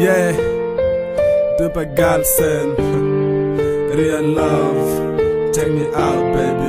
Yeah, Dupa Galsen, real love, take me out, baby.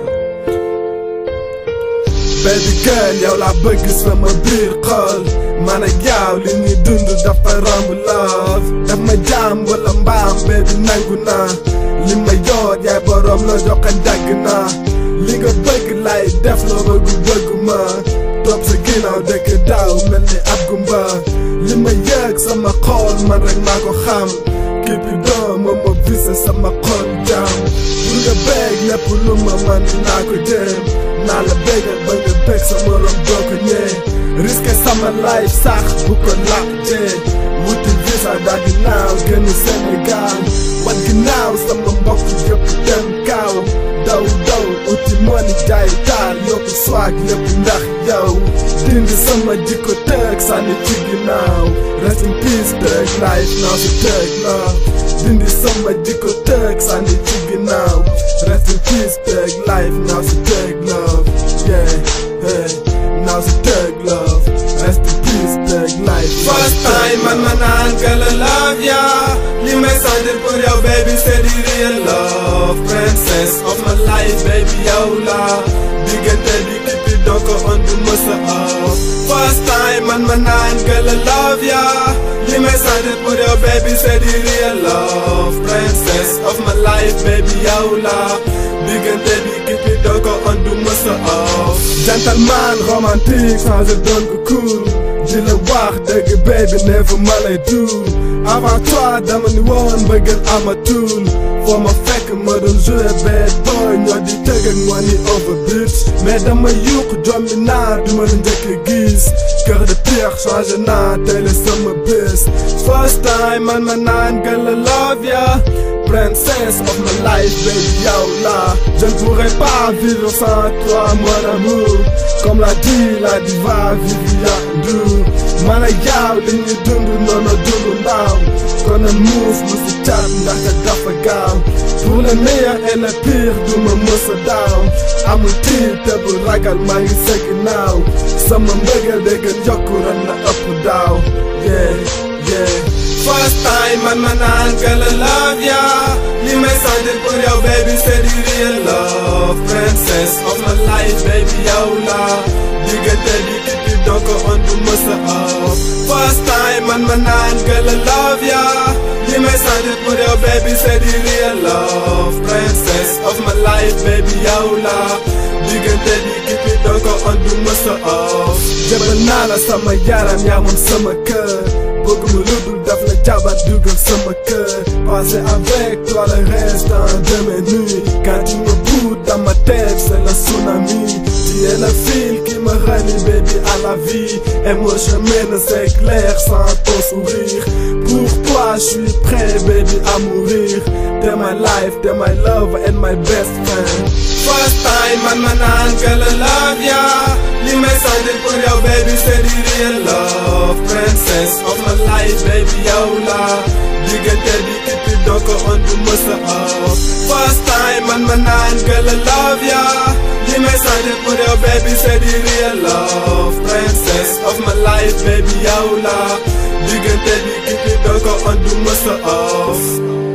baby girl yow laa bëgg sama biir xol man ak yow li ñuy dund dafa romb love daf ma jaam wala mbaam baby nangu naa li ma yoot yaay borom la joxe dagg naa li nga bëgg lay def loo bëgg bëgg ma topp sa ginnaaw dëkk daaw mel ni ab gumba li ma yëg sama xol man rek maa ko xam képp doom ma ma visa sama xol jaam pour nga bëgg lépp lu ma man naa ko jéem naa la bégal ba nga bég sa morom doo ko ñee risqué sama life sax bu ko laajtee wuti visa daal di naaw gën Sénégal wan ginnaaw sama mbokk yëpp dem kaaw daw daw uti money jaay taal yokku swag lépp ndax yow dindi sama jikko tëg sànni ci ginnaaw rest in peace tëg life now si tëg love dindi sama jikko tëg sànni ci ginnaaw rest in peace tëg life now si tëg love yeah hey now si tëg love rest in peace tëg life First time man ma naan que la love ya li may sentir pour yow baby c'est the real love princess of my life baby yow la diggante bi kippi donc on du mësa off First time man ma naan que la love ya li may sentir pour yow baby c'est the real love princess of my life baby yow la diggante bi kippi donc on du mësa off gentleman romantique sans je donne ko cool di la wax dëgg baby never ma lay duul avant toi dama ni woon bëggal amatul foo ma fekk ma doon jouer bad boy ñoo di tëgg ak money over beat mais dama yuq jommi naa du ma la njëkk a gis cœur de pierre changé naa tey la sama bés first time man ma naan gën la love ya princess of my life baby yow la je ne pourrais pas vivre sans toi mon amour comme l'a dit la diva Viviane Ndour man ak yow li ñu dund noonu dund ndaw kon a muuf mu si cat ndax dafa gaaw pour le meilleur et le pire du ma mës a daaw amul tiit te bu ragal maa ngi sa ginnaaw sama mbëggeel de gën yokku ren na ëpp daaw yeah yeah First time man ma naan que la love ya li may sentir pour yow baby c'est the real love princess of my life baby yow la diggante bi kippi donc on du mësa off First time man ma naan que la love ya li may sentir pour yow baby c'est the real love princess of my life baby yow la diggante bi kippi donc on du mësa off jëbal naa la sama yaram yaa moom sama kër bëgg mu lu dul daf la jabat dugal sama kër passer avec toi le restant de mes nuits quand tu me boudes dans ma tête c'est le tsunami tu es le fil qui me relie baby à la vie et mon chemin ne s'éclaire sans ton sourire pour toi je suis prêt baby à mourir t'es my life t'es my love and my best friend First time man ma naan que la love ya li may sentir pour yow baby c'est the real love princess of my life baby yow la diggante bi kippi donc on du mësa off First time man ma naan que la love ya li may sentir pour yow baby c'est the real love princess of my life baby yow la diggante bi kippi donc on du mësa off